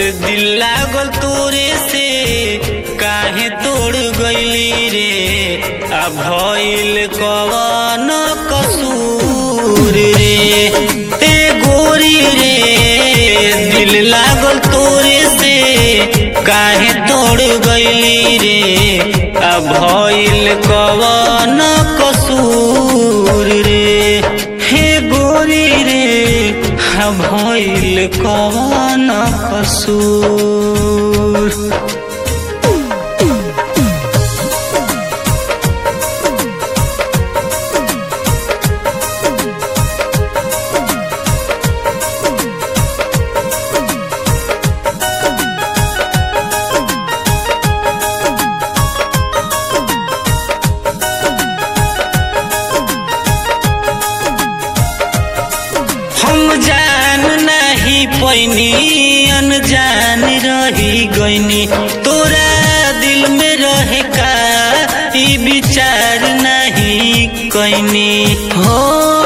दिल लागल तोरे से काहे तोड़ गईली रे आ भइल कवन कसूर रे ते गोरी रे दिल लागल तोरे से काहे तोड़ गईली रे आ भइल कवन कसूर रे हे गोरी रे हा भइल कवन कसूर हम जान नहीं पैनी अनजान रही गईनी तोरा दिल में रहे का ई विचार नहीं कैनी हो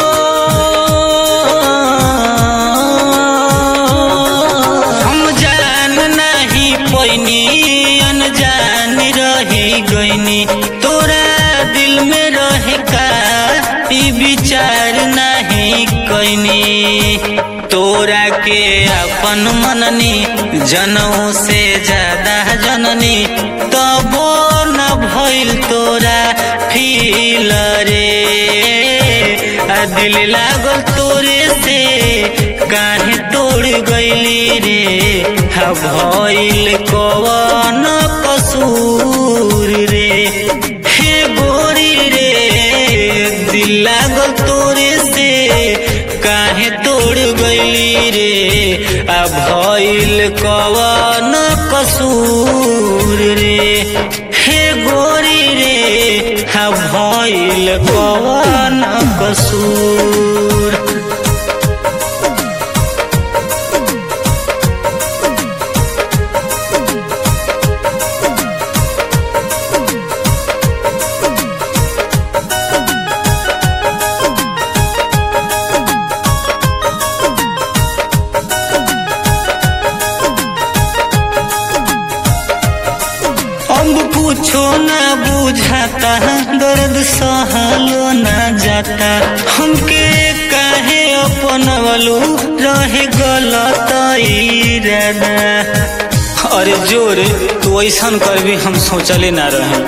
हम जान नहीं पैनी अनजान रही गईनी तोरा दिल में रहे का ई विचार नहीं कैनी तोरा के अपन मननी जनऊ से ज्यादा जननी तबो न भइल तोरा फील रे आ दिल लागल तोरे से काहे तोड़ गईली रे हा भइल कवन कसूर रे हे गोरी रे दिल लागल तोरे से काहे तोड़ गईली रे आ भइल कवन कसूर रे हे गोरी रे हा भइल कवन कसूर अब कुछो न बुझाता दर्द सहलो न जाता हमके काहे अपनवलू रहे गलत इरादा अरे जोरे तू ऐसन कर भी हम सोचले ना रहे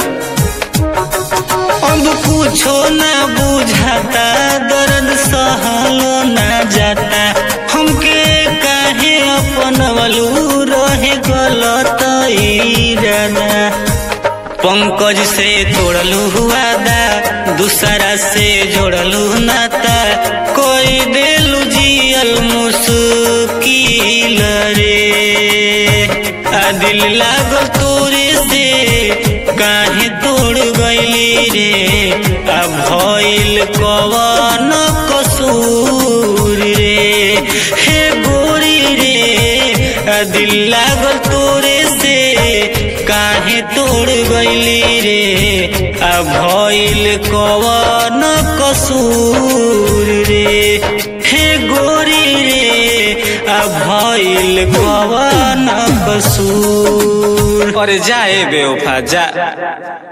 अब कुछो न बुझाता दर्द सहलो न जाता हमके काहे अपनवलू रहे गलत इरादा पंकज से तोड़लू हुआ दा दूसरा से जोड़लू नाता कोई देलू जियल मुश्किल रे आ दिल लागल तोरे से काहे तोड़ गईली रे आ भइल कवन कसूर रे हे गोरी रे आ दिल लागल तोरे से काहे तोड़ गईली रे आ भइल कवन कसूर रे हे गोरी रे आ भइल कवन कसूर अरे जाए बेवफा जा